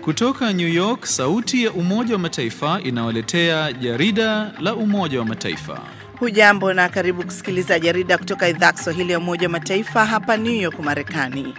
Kutoka New York, sauti ya Umoja wa Mataifa inawaletea jarida la Umoja wa Mataifa. Hujambo na karibu kusikiliza jarida kutoka idhaa ya Kiswahili ya Umoja wa Mataifa hapa New York, Marekani.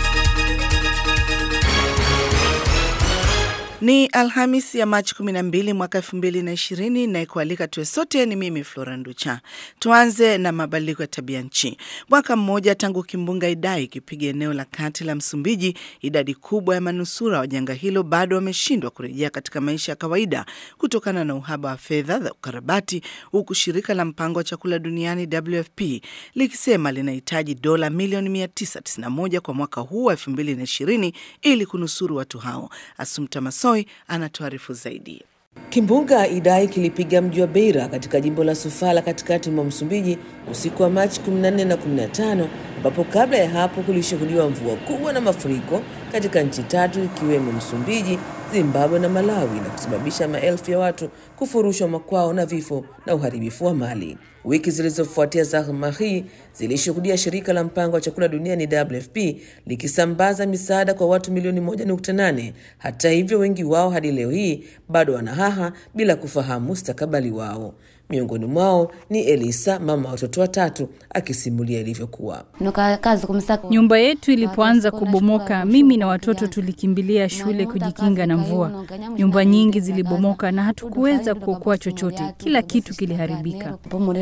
Ni Alhamis ya Machi 12 mwaka 2020 na kualika tuwe sote. Ni mimi Flora Nducha. Tuanze na mabadiliko ya tabia nchi. Mwaka mmoja tangu kimbunga Idai kipiga eneo la kati la Msumbiji, idadi kubwa ya manusura wa janga hilo bado wameshindwa kurejea katika maisha ya kawaida kutokana na uhaba wa fedha za ukarabati, huku shirika la mpango wa chakula duniani WFP likisema linahitaji dola milioni 991 kwa mwaka huu wa 2020 ili kunusuru watu hao. Asumta Maso anatuarifu zaidi. Kimbunga Idai kilipiga mji wa Beira katika jimbo la Sofala katikati mwa Msumbiji usiku wa Machi 14 na 15, ambapo kabla ya hapo kulishuhudiwa mvua kubwa na mafuriko katika nchi tatu ikiwemo Msumbiji, Zimbabwe na Malawi na kusababisha maelfu ya watu kufurushwa makwao na vifo na uharibifu wa mali. Wiki zilizofuatia zahma hii zilishuhudia shirika la mpango wa chakula duniani WFP likisambaza misaada kwa watu milioni 1.8. Hata hivyo, wengi wao hadi leo hii bado wanahaha bila kufahamu mustakabali wao. Miongoni mwao ni Elisa, mama wa watoto watatu, akisimulia ilivyokuwa. Nyumba yetu ilipoanza kubomoka, mimi na watoto tulikimbilia shule kujikinga na mvua. Nyumba nyingi zilibomoka na hatukuweza kuokoa chochote, kila kitu kiliharibika.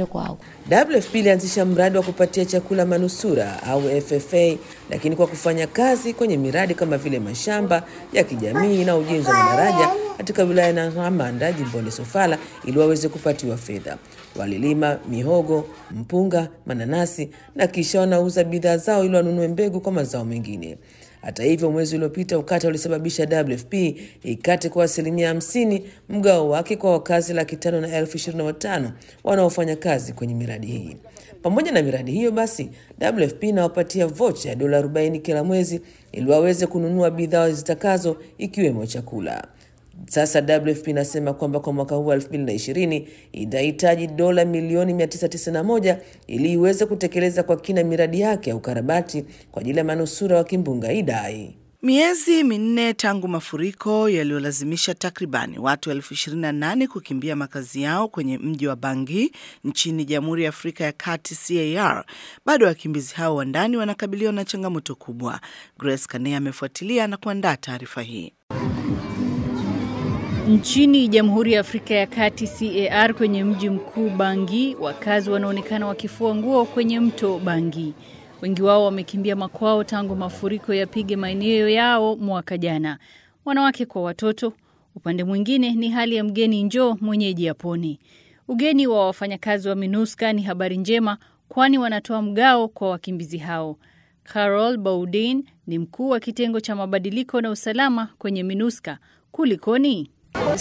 WFP ilianzisha mradi wa kupatia chakula manusura au FFA, lakini kwa kufanya kazi kwenye miradi kama vile mashamba ya kijamii na ujenzi wa madaraja katika wilaya ya Namanda jimboni Sofala ili waweze kupatiwa fedha. Walilima mihogo, mpunga, mananasi na kisha wanauza bidhaa zao ili wanunue mbegu kwa mazao mengine. Hata hivyo, mwezi uliopita ukata ulisababisha WFP ikate kwa asilimia hamsini mgao wake kwa wakazi laki tano na elfu ishirini na watano wanaofanya kazi kwenye miradi hii. Pamoja na miradi hiyo, basi WFP inawapatia vocha ya dola 40 kila mwezi ili waweze kununua bidhaa zitakazo ikiwemo chakula. Sasa WFP inasema kwamba kwa mwaka huu wa 2020 inahitaji dola milioni 991 ili iweze kutekeleza kwa kina miradi yake ya ukarabati kwa ajili ya manusura wa kimbunga Idai. Miezi minne tangu mafuriko yaliyolazimisha takribani watu elfu ishirini na nane kukimbia makazi yao kwenye mji wa Bangi nchini Jamhuri ya Afrika ya Kati CAR, bado wakimbizi hao wa ndani wanakabiliwa na changamoto kubwa. Grace Kanea amefuatilia na kuandaa taarifa hii. Nchini Jamhuri ya Afrika ya Kati CAR, kwenye mji mkuu Bangi, wakazi wanaonekana wakifua nguo kwenye mto Bangi. Wengi wao wamekimbia makwao tangu mafuriko yapige maeneo yao mwaka jana, wanawake kwa watoto. Upande mwingine ni hali ya mgeni njoo mwenyeji apone. Ugeni wa wafanyakazi wa MINUSCA ni habari njema, kwani wanatoa mgao kwa wakimbizi hao. Carol Baudin ni mkuu wa kitengo cha mabadiliko na usalama kwenye MINUSCA. Kulikoni?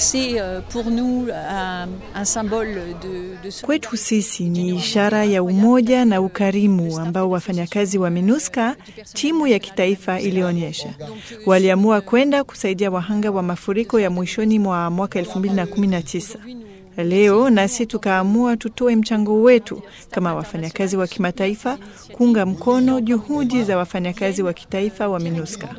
Kwetu sisi ni ishara ya umoja na ukarimu ambao wafanyakazi wa MINUSCA, timu ya kitaifa, ilionyesha. Waliamua kwenda kusaidia wahanga wa mafuriko ya mwishoni mwa mwaka 2019. Leo nasi tukaamua tutoe mchango wetu kama wafanyakazi wa kimataifa kuunga mkono juhudi za wafanyakazi wa kitaifa wa MINUSCA.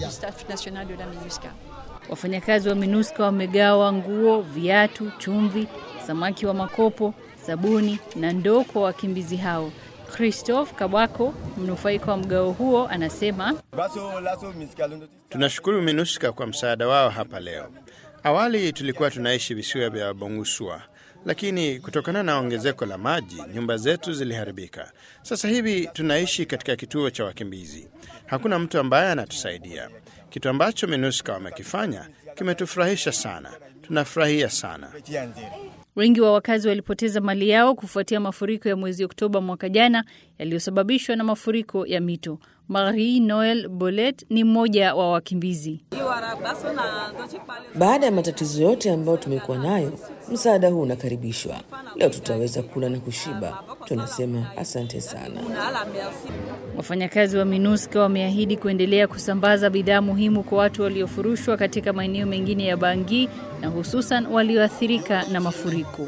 Wafanyakazi wa MINUSCA wamegawa nguo, viatu, chumvi, samaki wa makopo, sabuni na ndoo kwa wakimbizi hao. Christophe Kabako, mnufaika wa mgao huo, anasema tunashukuru MINUSCA kwa msaada wao hapa leo. Awali tulikuwa tunaishi visiwa vya Bongusua, lakini kutokana na ongezeko la maji nyumba zetu ziliharibika. Sasa hivi tunaishi katika kituo cha wakimbizi. Hakuna mtu ambaye anatusaidia. Kitu ambacho MINUSCA wamekifanya kimetufurahisha sana, tunafurahia sana. Wengi wa wakazi walipoteza mali yao kufuatia mafuriko ya mwezi Oktoba mwaka jana yaliyosababishwa na mafuriko ya mito. Marie Noel Bolet ni mmoja wa wakimbizi. Baada ya matatizo yote ambayo tumekuwa nayo, msaada huu unakaribishwa. Leo tutaweza kula na kushiba. Tunasema asante sana. Wafanyakazi wa MINUSCA wameahidi kuendelea kusambaza bidhaa muhimu kwa watu waliofurushwa katika maeneo mengine ya Bangi na hususan walioathirika na mafuriko.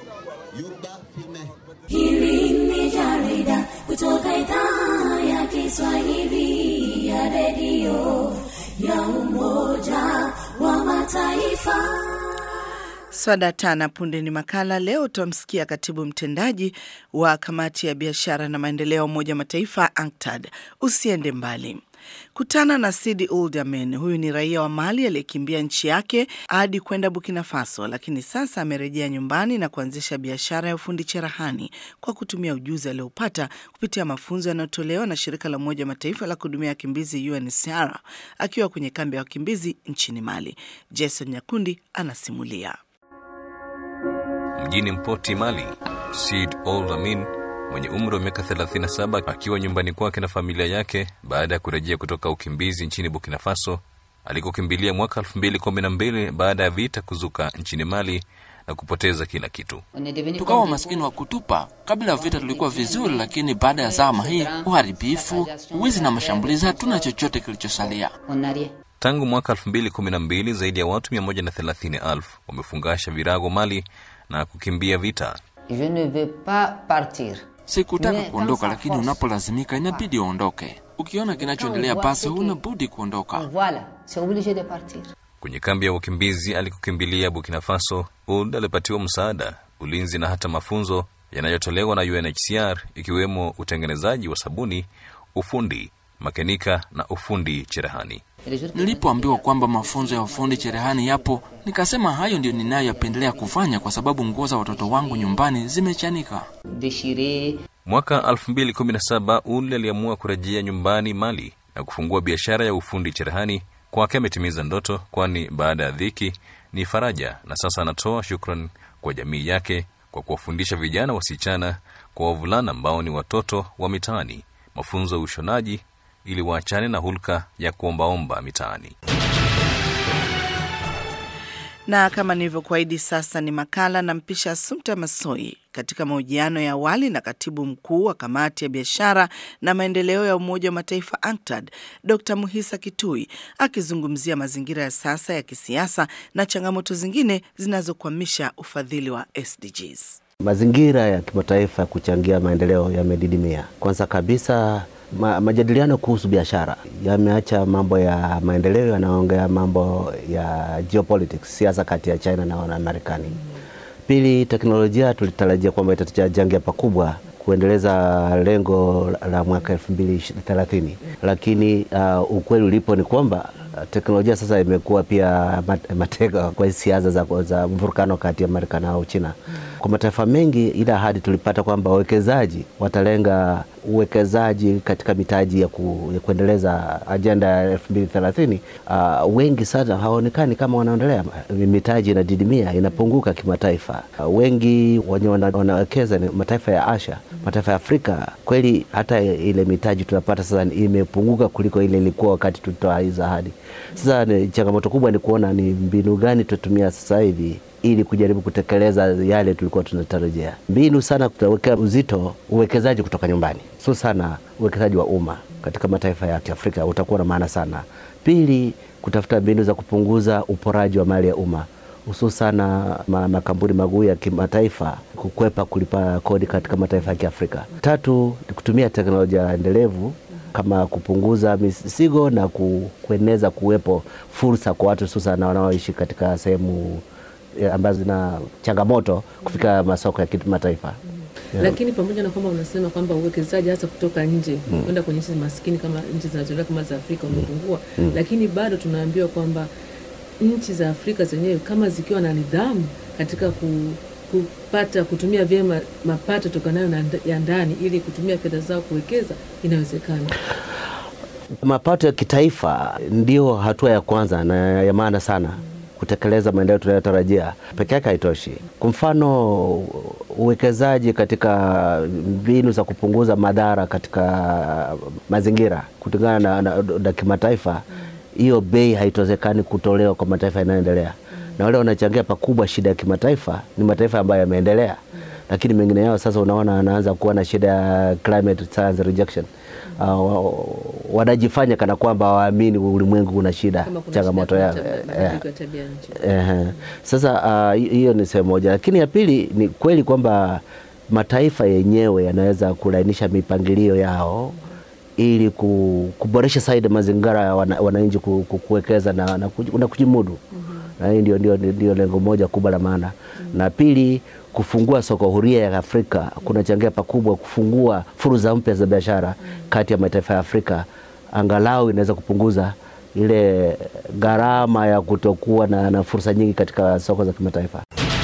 Hili ni jarida kutoka idhaa ya Kiswahili ya redio ya Umoja Mataifa. Swada tana punde ni makala. Leo utamsikia katibu mtendaji wa kamati ya biashara na maendeleo ya Umoja wa Mataifa ANCTAD. Usiende mbali. Kutana na Sidi Ould Amen. Huyu ni raia wa Mali aliyekimbia nchi yake hadi kwenda Burkina Faso, lakini sasa amerejea nyumbani na kuanzisha biashara ya ufundi cherehani kwa kutumia ujuzi aliopata kupitia mafunzo yanayotolewa na shirika la Umoja wa Mataifa la kuhudumia wakimbizi UNHCR akiwa kwenye kambi ya wakimbizi nchini Mali. Jason Nyakundi anasimulia. Mjini Mpoti, Mali, Sid Ould Amin mwenye umri wa miaka 37 akiwa nyumbani kwake na familia yake baada ya kurejea kutoka ukimbizi nchini Burkina Faso alikokimbilia mwaka 2012 baada ya vita kuzuka nchini Mali na kupoteza kila kitu. Tukawa maskini wa kutupa. Kabla ya vita tulikuwa vizuri, lakini baada ya zama hii, uharibifu, wizi na mashambulizi, hatuna chochote kilichosalia. Tangu mwaka 2012 zaidi ya watu 130,000 wamefungasha virago Mali na kukimbia vita. Je ne veux pas partir. Sikutaka kuondoka, lakini unapolazimika inabidi uondoke. Ukiona kinachoendelea basi huna budi kuondoka. Voilà, c'est obligé de partir. Kwenye kambi ya wakimbizi alikokimbilia Burkina Faso, Ould alipatiwa msaada, ulinzi na hata mafunzo yanayotolewa na UNHCR ikiwemo utengenezaji wa sabuni, ufundi makenika na ufundi cherehani. Nilipoambiwa kwamba mafunzo ya ufundi cherehani yapo, nikasema hayo ndio ninayopendelea kufanya kwa sababu nguo za watoto wangu nyumbani zimechanika. Déchiré. Mwaka 2017 Ould aliamua kurejea nyumbani Mali na kufungua biashara ya ufundi cherehani. Kwake ametimiza ndoto, kwani baada ya dhiki ni faraja, na sasa anatoa shukran kwa jamii yake kwa kuwafundisha vijana wasichana kwa wavulana ambao ni watoto wa mitaani mafunzo ya ushonaji ili waachane na hulka ya kuombaomba mitaani. Na kama nilivyokuahidi, sasa ni makala na mpisha Sumta Masoi katika mahojiano ya awali na katibu mkuu wa kamati ya biashara na maendeleo ya Umoja wa Mataifa ANCTAD, Dr Muhisa Kitui akizungumzia mazingira ya sasa ya kisiasa na changamoto zingine zinazokwamisha ufadhili wa SDGs. Mazingira ya kimataifa ya kuchangia maendeleo yamedidimia. Kwanza kabisa ma, majadiliano kuhusu biashara yameacha mambo ya maendeleo, yanaongea mambo ya geopolitics, siasa kati ya China na, na Marekani. Pili, teknolojia tulitarajia kwamba itachangia pakubwa kuendeleza lengo la mwaka elfu mbili thelathini, lakini uh, ukweli ulipo ni kwamba teknolojia sasa imekuwa pia mateka kwa siasa za, za mvurukano kati ya Marekani au China. Kwa mataifa mengi, ile ahadi tulipata kwamba wawekezaji watalenga uwekezaji katika mitaji ya, ku, ya kuendeleza ajenda ya elfu mbili thelathini. Uh, wengi sana hawaonekani kama wanaendelea. Mitaji inadidimia, inapunguka kimataifa. Uh, wengi wenye wanawekeza ni mataifa ya Asia, mataifa ya Afrika. Kweli hata ile mitaji tunapata sasa imepunguka kuliko ile ilikuwa wakati tulitoa hizo ahadi. Sasa ni changamoto kubwa ni kuona ni mbinu gani tutatumia sasa hivi ili kujaribu kutekeleza yale tulikuwa tunatarajia. Mbinu sana tutawekea uzito uwekezaji kutoka nyumbani, sio sana uwekezaji wa umma katika mataifa ya Kiafrika utakuwa na maana sana. Pili, kutafuta mbinu za kupunguza uporaji wa mali ya umma hususana ma, makampuni maguu ya kimataifa kukwepa kulipa kodi katika mataifa ya Kiafrika. Tatu, ni kutumia teknolojia endelevu kama kupunguza misigo na ku, kueneza kuwepo fursa kwa watu hususan wanaoishi katika sehemu ambazo zina changamoto kufika masoko ya kimataifa. Yeah. Lakini pamoja na kwamba unasema kwamba uwekezaji hasa kutoka nje kwenda mm. kwenye nchi maskini kama nchi zinazoendelea kama za Afrika umepungua mm. lakini bado tunaambiwa kwamba nchi za Afrika zenyewe kama zikiwa na nidhamu katika ku, kupata kutumia vyema mapato tokanayo na ya ndani ili kutumia fedha zao kuwekeza inawezekana. Mapato ya kitaifa ndio hatua ya kwanza na ya maana sana kutekeleza maendeleo tunayotarajia. Peke yake haitoshi. Kwa mfano, uwekezaji katika mbinu za kupunguza madhara katika mazingira kulingana na, na, na kimataifa, hiyo bei haitozekani kutolewa kwa mataifa yanayoendelea, na wale wanachangia pakubwa shida ya kimataifa ni mataifa ambayo yameendelea, lakini mengine yao sasa unaona anaanza kuwa na shida ya climate science rejection. Uh, wanajifanya kana kwamba waamini ulimwengu una shida, changamoto ya eh, sasa hiyo uh, ni sehemu moja, lakini ya pili ni kweli kwamba mataifa yenyewe yanaweza kulainisha mipangilio yao ili kuboresha zaidi mazingira ya wananchi kuwekeza na, na, na kujimudu. na hii ndio, ndio, ndio lengo moja kubwa la maana na pili kufungua soko huria ya Afrika kunachangia pakubwa kufungua fursa mpya za biashara kati ya mataifa ya Afrika, angalau inaweza kupunguza ile gharama ya kutokuwa na, na fursa nyingi katika soko za kimataifa.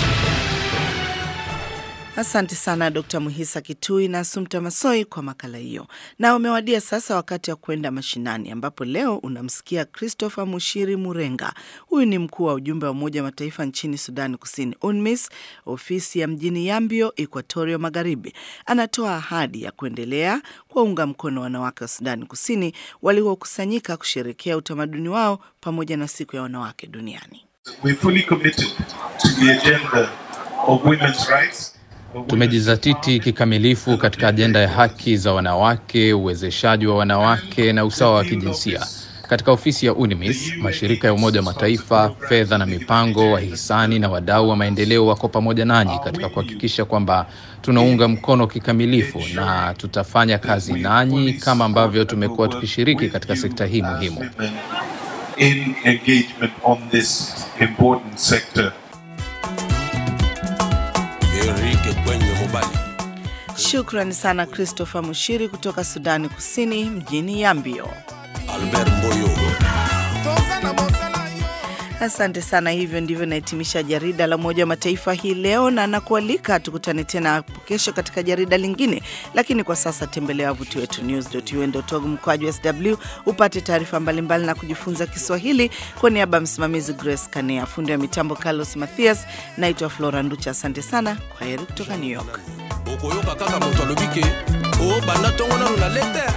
Asante sana Dkt. Muhisa Kitui na Sumta Masoi kwa makala hiyo. Na umewadia sasa wakati wa kwenda mashinani, ambapo leo unamsikia Christopher Mushiri Murenga. Huyu ni mkuu wa ujumbe wa Umoja wa Mataifa nchini Sudani Kusini, UNMISS, ofisi ya mjini Yambio, Equatorio Magharibi. Anatoa ahadi ya kuendelea kuwaunga mkono wanawake wa Sudani Kusini waliokusanyika kusherekea utamaduni wao pamoja na siku ya wanawake duniani. We're fully committed to the agenda of women's rights. Tumejizatiti kikamilifu katika ajenda ya haki za wanawake, uwezeshaji wa wanawake na usawa wa kijinsia. Katika ofisi ya UNMISS, mashirika ya Umoja wa Mataifa, fedha na mipango, wahisani na wadau wa maendeleo wako pamoja nanyi katika kuhakikisha kwamba tunaunga mkono kikamilifu na tutafanya kazi nanyi kama ambavyo tumekuwa tukishiriki katika sekta hii muhimu. in engagement on this important sector. Shukrani sana Christopher Mushiri kutoka Sudani Kusini, mjini Yambio. Asante sana. Hivyo ndivyo nahitimisha jarida la Umoja wa Mataifa hii leo, na nakualika tukutane tena hapo kesho katika jarida lingine. Lakini kwa sasa tembelea wavuti wetu news.un.org mkwaju sw upate taarifa mbalimbali na kujifunza Kiswahili. Kwa niaba ya msimamizi Grace Kanea, fundi wa mitambo Carlos Mathias, naitwa Flora Nducha. Asante sana, kwa heri kutoka New York. okoyoka kaka moto alobike o banda ntongo nano na letere